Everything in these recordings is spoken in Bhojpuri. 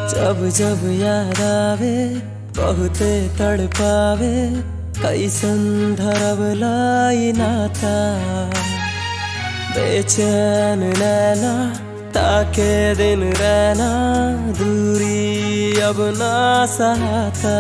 जब जब याद आवे बहुते तड़पावे कैसन धरब लाई नाता बेचैन नैना ताके दिन रहना दूरी अब ना सहाता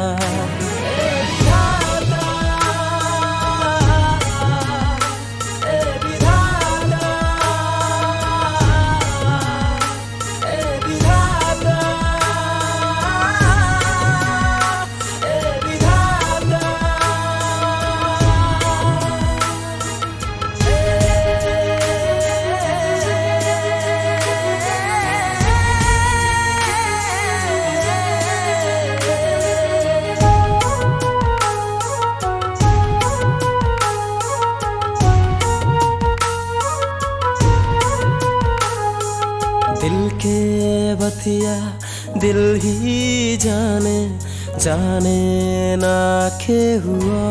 दिल के बतिया दिल ही जाने जाने ना के हुआ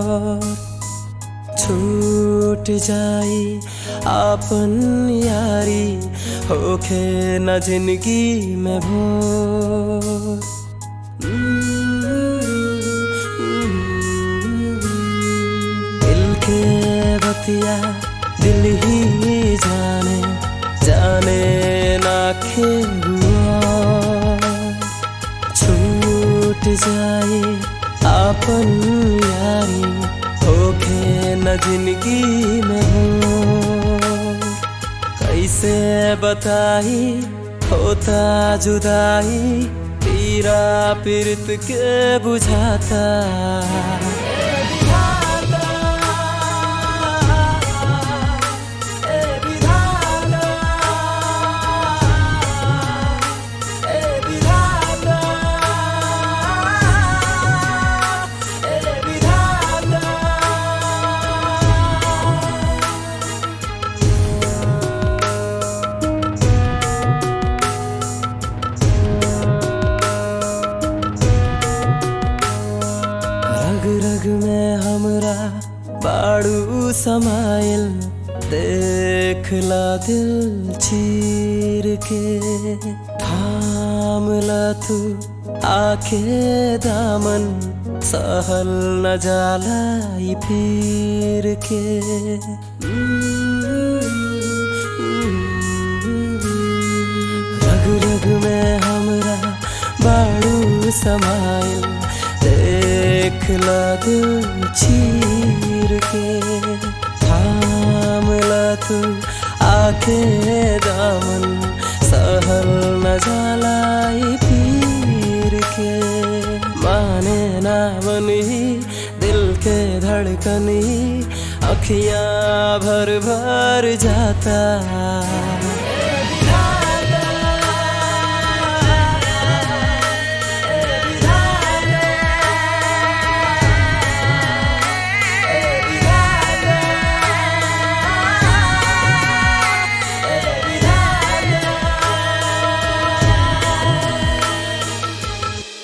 छूट जाई आपन यारी होखे न जिंदगी में भोर दिल के बतिया दिल ही जाने जाने ना खेलुआ छूट जाए आपन यारी होखे न जिंदगी में हो कैसे बताई होता जुदाई पीरा पीरत के बुझाता रग रग में हमरा बाड़ू समाइल देखला दिल चीर के थामला तू आखे दामन सहल न जाला ई पीर के रग रग में हमरा बाड़ू समाइल देखला दिल चीर के थामला तू आके दामन सहल न जालाई पीर के माने ना बनी दिल के धड़कनी अखियां भर भर जाता